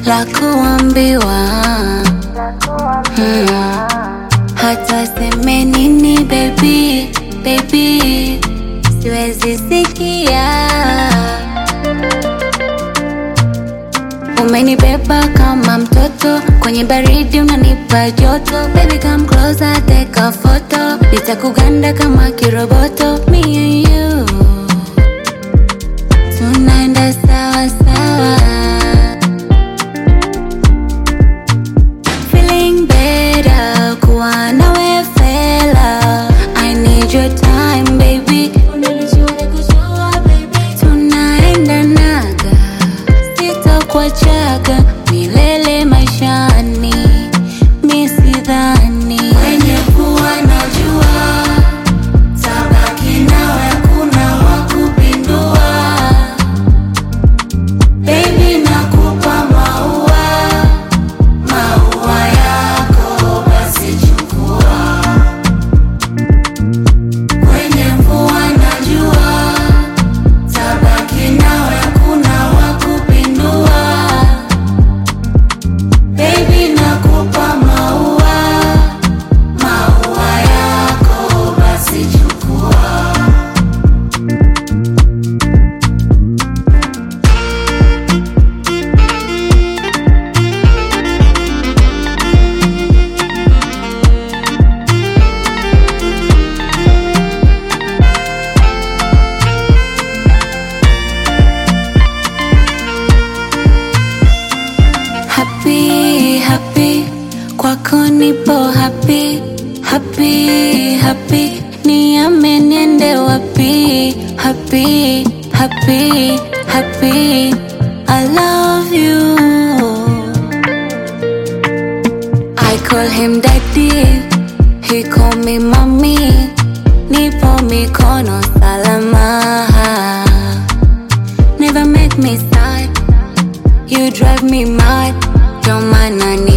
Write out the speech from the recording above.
la kuambiwa hmm. Hata seme nini baby, baby, siwezi sikia. Umenibeba kama mtoto kwenye baridi, unanipa joto. Baby come closer, take a photo, nitakuganda kama kiroboto. Me and you tunaenda sawa sawa, feeling better kuwa nawe fela. I need your time baby, tunaenda naga, sitakuachaga milele maishani, mi sidhani wenye kuwa najua tabaki nawe, kuna wakupindua Baby nakupa maua, maua yako basi chukua. Kwenye mvua najua, tabaki nawe kuna wakupindua. Baby nakupa maua, maua yako basi chukua. Happy, happy, kwako nipo happy, happy, happy, niame niende wapi? Happy, happy, happy, I love you. I call him daddy, he call me mommy, nipo mikono salama. Never make me sad. You drive me mad, ndio maana ni